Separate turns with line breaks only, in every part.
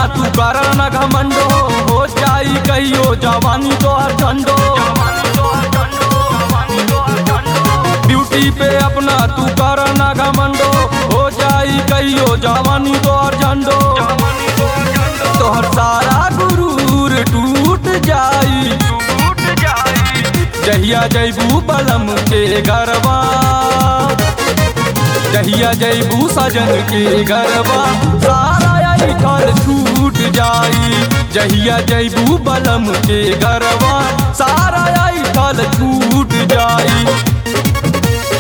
तू कर न घमंडो हो जाई कहियो जवानी तोहर झंडो ड्यूटी पे अपना तू कर न घमंडो हो जाई कहियो जवानी तोहर झंडो तोहर सारा गुरूर टूट जाई जहिया जैबू बलम के गरबा जहिया जैबू सजन के गरबा सारा ऐठल छूट जाई जहिया जैबू बलम के गरबा सारा ऐठल छूट जाई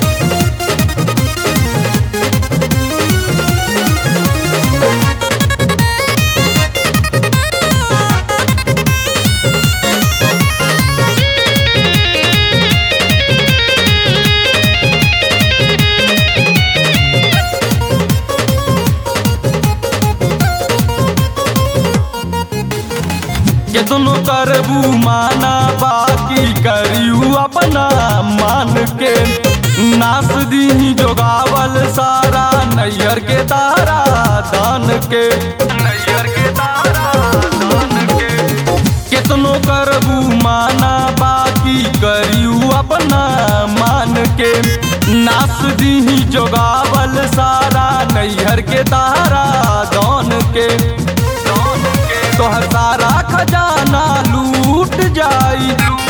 केतनो करबू माना बाकी करियू अपना मान के नास दी जोगावल सारा नैयर के तारा दान के नैयर के तारा दान के केतनो करबू माना बाकी करियू अपना मान के नास दी जोगावल सारा नैहर के तारा दान के तोहर सारा खजाना लूट जाई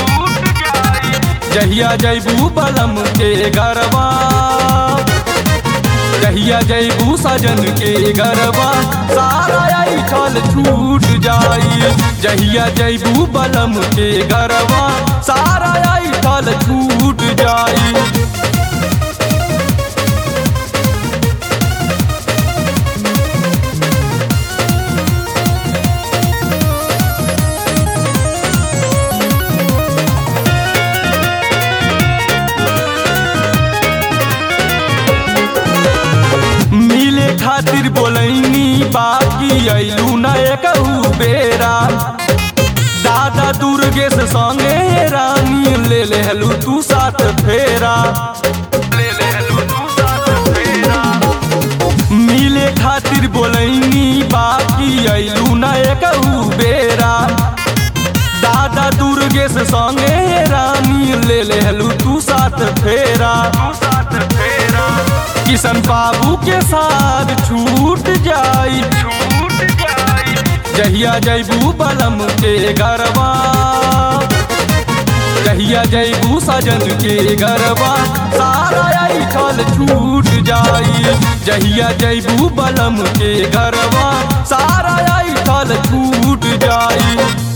जहिया जैबू बलम के गरबा जहिया जैबू सजन के गरबा सारा ऐठल छूट जाई जहिया जैबू बलम के गरबा सारा ऐठल छूट जाई मिले खातिर बोलैनी बाकी अइलू न एकहू बेरा दादा दुर्गेश संगे रानी ले लेहलू तू साथ फेरा ले लेहलू तू साथ फेरा मिले खातिर बोलैनी बाकी अइलू न एकहू बेरा दादा दुर्गेश संगे रानी ले लेहलू तू साथ फेरा तू साथ फेरा किशन बाबू के साथ छूट जाई छूट जाई जहिया जैबू बलम के गरबा जहिया जैबू सजन के गरबा सारा ऐठल छूट जाई जहिया जैबू बलम के गरबा सारा ऐठल छूट जाई